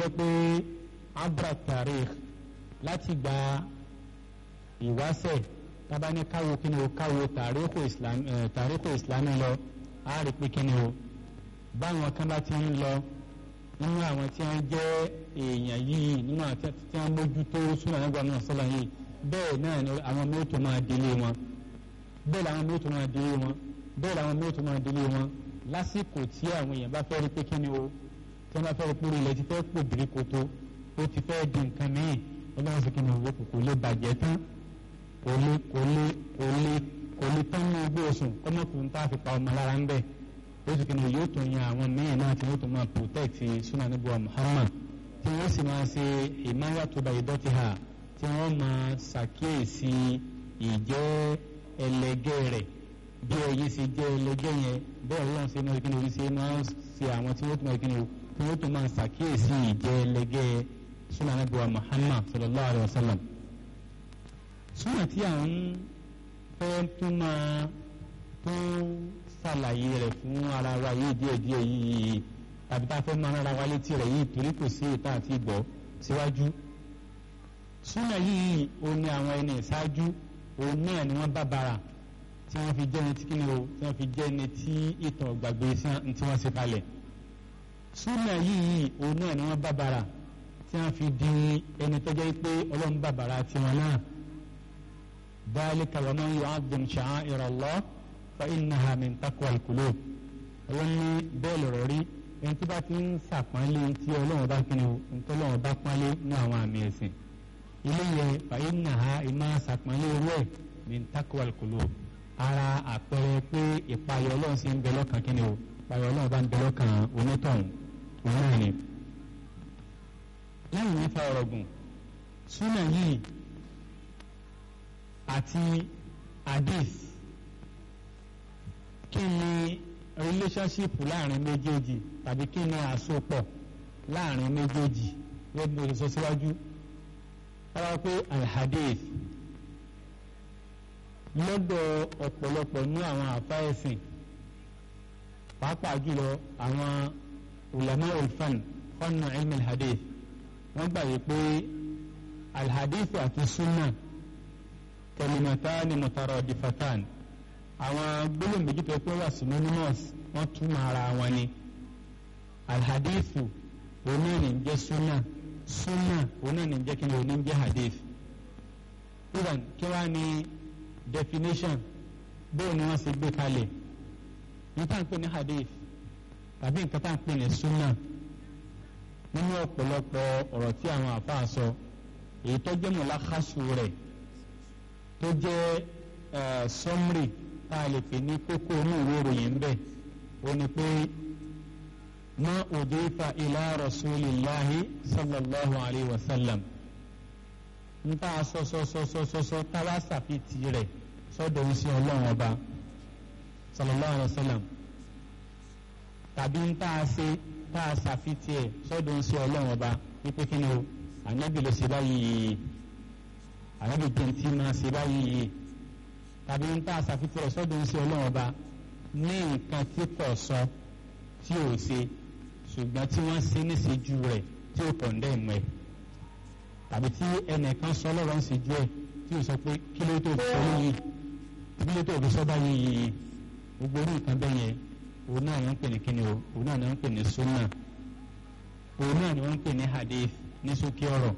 jẹ́ pé abra tarikh láti gba ìwáṣẹ̀ tábà ní káwo kí ni o káwo tàríkù islam tàríkù islami lọ á rí pé kí ni o báwọn kan bá ti ń lọ nínú àwọn tí wọ́n jẹ́ èèyàn yìí nínú àwọn tí wọ́n mójútó súnà nígbà náà sọ́lá yìí bẹ́ẹ̀ náà ni àwọn mẹ́tò máa délé wọn bẹ́ẹ̀ làwọn mẹ́tò máa délé wọn bẹ́ẹ̀ làwọn mẹ́tò máa délé wọn lásìkò tí àwọn èèyàn bá fẹ́ rí pé kí ni o tí wọ́n bá fẹ́ rí pé ilẹ̀ ti fẹ́ pò bìrì koto ó ti fẹ́ di nǹkan mìíràn ọlọ́run sì kí ni o kò lè bàjẹ́ tán kò lè kò lè kò lè kò lè tán ní ogbó oṣùn kọ́mọ́kùnrin tá a fi pa ọmọ lára ń bẹ̀ ó sì kí ni yóò tún yan àwọn mìíràn náà tí wọ́n tún máa protect sunnah níbuwa Muhammad tí wọ́n sì máa ṣe ìmáyàtúbà ìdọ́tìhà tí wọ́n máa ṣàkíyèsí ìjẹ́ ẹlẹgẹ́ rẹ̀ bí ẹyin ṣe jẹ́ ẹlẹgẹ́ yẹn bẹ́ẹ̀ ọlọ́run ṣe máa kíni orí ṣe máa ṣe àwọn tí wọ́n tún máa kíni o tí wọ́n tún máa ṣàkíyèsí ìjẹ́ ẹlẹgẹ́ sunnah níbuwa Muhammad sallallahu alayhi wa sallam súnà tí à ń fẹ́ tún máa tún ṣàlàyé rẹ̀ fún ara wa yìí díẹ̀díẹ̀ yìí tàbí tá a fẹ́ máa rárá wa létí rẹ̀ yìí torí kò sí ìta àti ìgbọ́ síwájú. súnà yìí ó ní àwọn ẹni ìṣáájú òun náà ni wọ́n bá bara tí wọ́n fi jẹ́ ẹni tí kíni o tí wọ́n fi jẹ́ ẹni tí ìtàn gbàgbé tí wọ́n ṣe kalẹ̀. súnà yìí òun náà ni wọ́n bá bara tí wọ́n fi di ẹni tó jẹ́ pé ọlọ́run bá bara tiwọn náà. ذلك ومن يعظم شعائر الله فإنها من تقوى القلوب wọ́n ní bẹ́ẹ̀ lọ̀rọ̀ rí ẹni tí bá ti ń sàpọ́nlé tí ọlọ́run bá kí ni o nǹkan ọlọ́run bá pọ́nlé ní àwọn àmì ẹ̀sìn ilé yẹ فإنها ìmọ̀ sàpọ́nlé irú ẹ̀ min taqwa al-qulub ara àpẹẹrẹ pé ìpayọ̀ ọlọ́run sì ń bẹ lọ́kàn kí ni o ìpayọ̀ ọlọ́run bá ń bẹ lọ́kàn onítọ̀hún òun náà ni. lẹ́yìn nípa ọ̀rọ̀ gùn súnà yìí àti hadith kí ni relationship láàrin méjèèjì tàbí kí ni àsopọ̀ láàrin méjèèjì wọ́n bí mo sọ síwájú wọ́n pé alhadith lọ́dọ̀ ọ̀pọ̀lọpọ̀ ní àwọn àfáẹ́sìn pàápàá jùlọ àwọn ulama ulfan fọ́nà ilmi alhadith wọ́n gbàgbé pé alhadith àti sunnah kalimatani mutaradifatan àwọn gbólóhùn méjì tó pé wà synonymous wọ́n túmọ̀ ara wọn ni alhadithu onáà ní jẹ́ sunna sunna onáà ní jẹ́ kíni oní jẹ́ hadith even kí wàá ní definition bóun ni wọ́n ṣe gbé kalẹ̀ ní tá à ń pè ní hadith tàbí nǹkan tá à ń pè ní sunna nínú ọ̀pọ̀lọpọ̀ ọ̀rọ̀ tí àwọn àfáà sọ èyí tó jẹ́ mọ̀lákàsù rẹ̀ tó jẹ́ sọmrì tá a lè pè ní kókó inú ìwé ìròyìn bẹ́ẹ̀ ó ní pé ma udifa ila rasulillahi sallallahu alayhi wa sallam n ta sọsọsọsọsọ táwa sàfitì rẹ̀ sọ́dọ̀ ń sin ọlọ́run ọba sallallahu alayhi wa sallam tàbí n ta ṣe tá a sàfitì ẹ̀ sọ́dọ̀ ń sin ọlọ́run ọba wípé kí ni o ànábì ló ṣe báyìí ànábì jẹ́ntì máa ṣe báyìí tàbí ń tá àṣàfitì rẹ̀ sọ́dọ̀ ń ṣe ọlọ́run ọba ní nǹkan tí kò sọ tí ò ṣe ṣùgbọ́n tí wọ́n ṣe níṣejú rẹ̀ tí ò kọ̀ǹdẹ̀ mọ́ ẹ̀ tàbí tí ẹnìkan sọ lọ́rọ̀ ń ṣejú ẹ̀ tí ò sọ pé kí ló tó fi sọ lóyìí kí ló tó fi sọ báyìí gbogbo orí nǹkan bẹ́ẹ̀ yẹn òun náà ni wọ́n ń pè ní kíni o òun náà ni wọ́n ń pè ní sunna òun náà ni wọ́n ń pè ní hadith ní sókè ọ̀rọ̀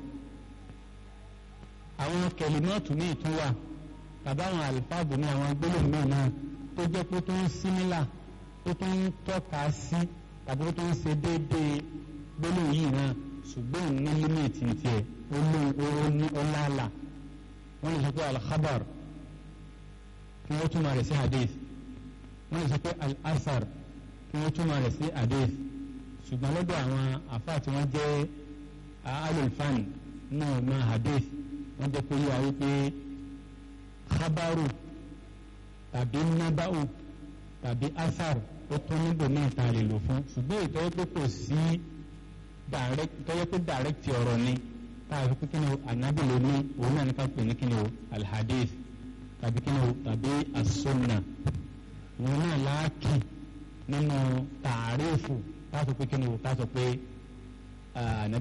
àwọn kẹlímọ́ọ̀tù míì tún wà tàbí àwọn àlùfáàbù ní àwọn gbólóhùn míì náà tó jẹ́ pé tó ń símílà tó tó ń tọ́ka sí tàbí tó ń ṣe déédéé gbólóhùn yìí náà ṣùgbọ́n ní límìtì tiẹ̀ ó ní ọláàlà wọ́n lè sọ pé alkhabar kí wọ́n túmọ̀ rẹ̀ sí hadith wọ́n lè sọ pé al-asar kí wọ́n túmọ̀ rẹ̀ sí hadith ṣùgbọ́n lọ́dọ̀ àwọn àfáà tí wọ́n jẹ́ alulfan náà mọ hadith wọ́n jẹ́ pé yíwa wípé khabaru tàbí naba'u tàbí asar ó tún níbò ní ìta lè lò fún ṣùgbọ́n ìtọ́jú pé kò sí tọ́jú pé direct ọ̀rọ̀ ni táàbí pé kíni o ànábì ló ní òun náà ní ká pè ní kíni o alhadith tàbí kíni o tàbí asunna òun náà láàkì nínú tààrífù táàtò pé kíni o táàtò pé